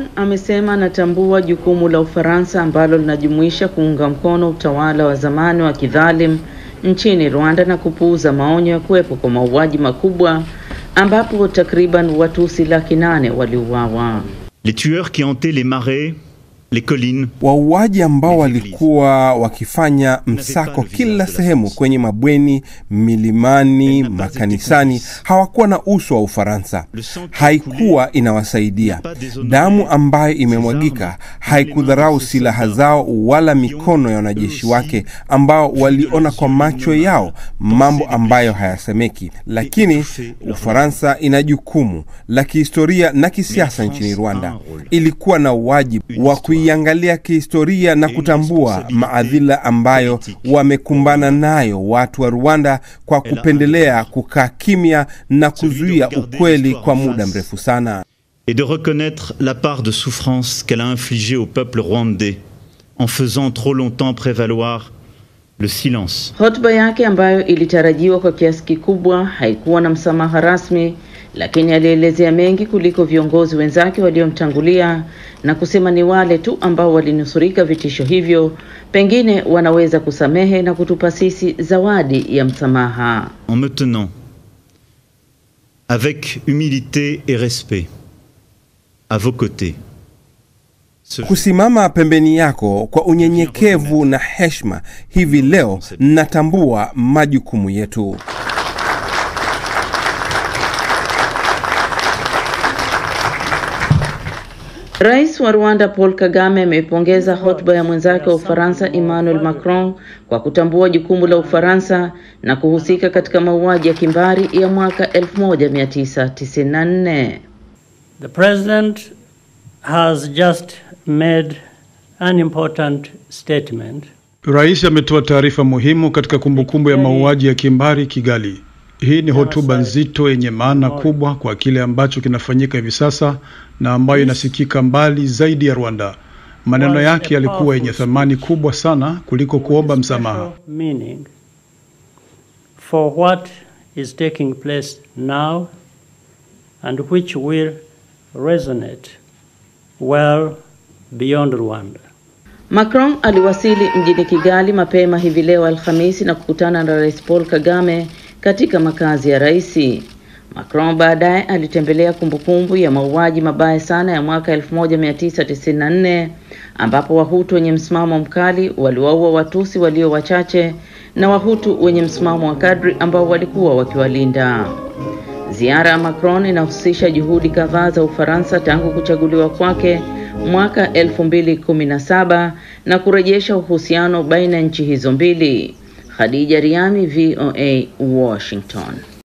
Macron amesema anatambua jukumu la Ufaransa ambalo linajumuisha kuunga mkono utawala wa zamani wa kidhalim nchini Rwanda na kupuuza maonyo ya kuwepo kwa mauaji makubwa ambapo takriban Watusi laki nane waliuawa. Les tueurs qui hantaient les marais, les collines, Wauaji ambao walikuwa wakifanya msako kila sehemu, kwenye mabweni, milimani, makanisani, hawakuwa na uso wa Ufaransa. Haikuwa inawasaidia. Damu ambayo imemwagika haikudharau silaha zao wala mikono ya wanajeshi wake ambao waliona kwa macho yao mambo ambayo hayasemeki. Lakini Ufaransa ina jukumu la kihistoria na kisiasa nchini Rwanda. Ilikuwa na wajibu wa kuiangalia kihistoria na kutambua maadhila ambayo wamekumbana nayo watu wa Rwanda kwa kupendelea kukaa kimya na kuzuia ukweli kwa muda mrefu sana. et de reconnaître la part de souffrance qu'elle a infligée au peuple rwandais en faisant trop longtemps prévaloir le silence. Hotuba yake ambayo ilitarajiwa kwa kiasi kikubwa haikuwa na msamaha rasmi, lakini alielezea mengi kuliko viongozi wenzake waliomtangulia na kusema ni wale tu ambao walinusurika vitisho hivyo pengine wanaweza kusamehe na kutupa sisi zawadi ya msamaha. En me tenant avec humilité et respect à vos côtés. Ce- Kusimama pembeni yako kwa unyenyekevu na heshima, hivi leo natambua majukumu yetu. Rais wa Rwanda Paul Kagame ameipongeza hotuba ya mwenzake wa Ufaransa Emmanuel Macron kwa kutambua jukumu la Ufaransa na kuhusika katika mauaji ya kimbari ya mwaka 1994. The President has just made an important statement. Rais ametoa taarifa muhimu katika kumbukumbu ya mauaji ya kimbari Kigali. Hii ni hotuba nzito yenye maana kubwa kwa kile ambacho kinafanyika hivi sasa na ambayo inasikika mbali zaidi ya Rwanda. Maneno yake yalikuwa yenye thamani kubwa sana kuliko kuomba msamaha. Meaning for what is taking place now and which will resonate well beyond Rwanda. Macron aliwasili mjini Kigali mapema hivi leo Alhamisi na kukutana na Rais Paul Kagame katika makazi ya rais. Macron baadaye alitembelea kumbukumbu ya mauaji mabaya sana ya mwaka 1994 ambapo Wahutu wenye msimamo mkali waliwaua Watusi walio wachache na Wahutu wenye msimamo wa kadri ambao walikuwa wakiwalinda. Ziara ya Macron inahusisha juhudi kadhaa za Ufaransa tangu kuchaguliwa kwake mwaka 2017 na kurejesha uhusiano baina ya nchi hizo mbili. Khadija Riami, VOA, Washington.